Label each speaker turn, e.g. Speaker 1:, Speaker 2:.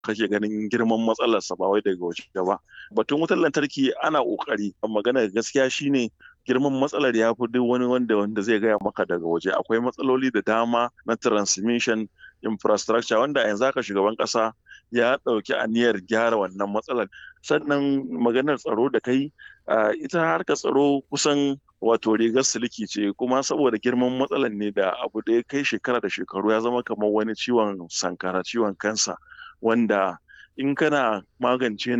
Speaker 1: kake ganin girman matsalarsa ba wai daga waje ba batun wutar lantarki ana kokari magana gaskiya shine girman matsalar ya fi duk wani wanda wanda zai gaya maka daga waje akwai matsaloli da dama na transmission infrastructure wanda yanzu haka shugaban kasa ya ɗauki aniyar gyara wannan matsalar sannan maganar tsaro da kai ita harkar tsaro kusan wato rigar siliki ce kuma saboda girman matsalar ne da abu da ya kai shekara da shekaru ya zama kamar wani ciwon sankara ciwon kansa wanda in kana magance